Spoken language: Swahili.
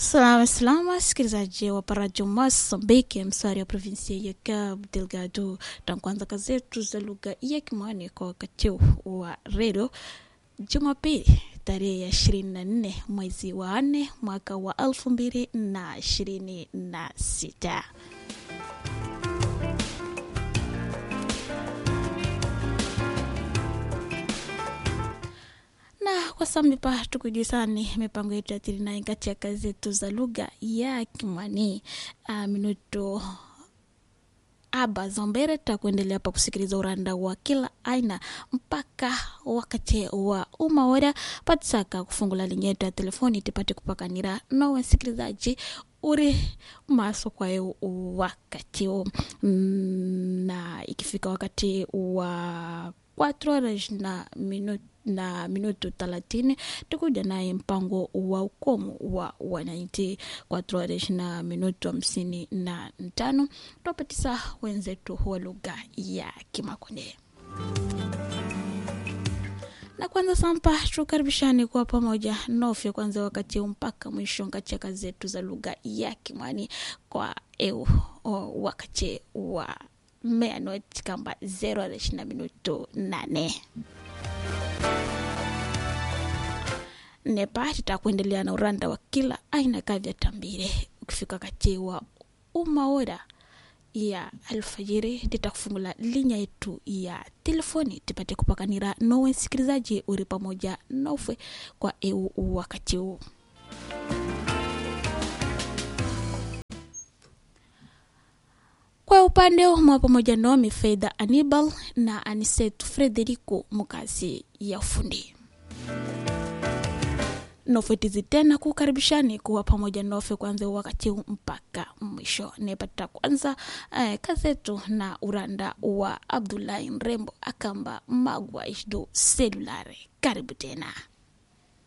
Salama salama, sikilizaji wa parajo Mosambiki, msari wa provinsia ya Cabo Delgado. Tankuanza kazetu za lugha ya Kimwani kwa wakati wa redio Jumapili tarehe ya ishirini na nne mwezi wa nne mwaka wa elfu mbili na ishirini na sita. na kwa samipa tukujisani mipango yetu ya tirinai kati ya kazi zetu za lugha ya Kimwani. Uh, minuto aba zombere takuendelea pa kusikiliza uranda wa kila aina mpaka wakati wa umaora patisaka kufungula linye yetu ya telefoni tipate kupakanira nowe msikilizaji uri maso kwayo wakati huu na ikifika wakati wa 4 horas na minuto na minuto thelathini tukuja naye mpango wa ukomo wa wananchi quatro horas na minuto hamsini na tano twapatisa wenzetu wa lugha ya Kimakonde na kwanza sampa tukaribishani kwa pamoja nofya kwanza wakati mpaka mwisho kati ya kazi zetu za lugha ya Kimwani kwa eu o, wakati wa meanot kamba 0 horas na minuto nane nepa tutakuendelea na uranda wa kila aina kavya tambire ukifika kati wa umaora ya alfajiri titakufungula linya yetu ya telefoni tipate kupakanira nowe msikilizaji uri pamoja nofwe kwa eu wakati huu kwa upande mwa pamoja nomi Faida Anibal na Anisetu Frederico mukazi ya ufundi nofetizi tena kukaribishani kuwa pamoja nofe kwanza wakati mpaka mwisho nepata kwanza eh, kazetu na uranda wa Abdullahi Mrembo akamba magwa ishdo selulare karibu tena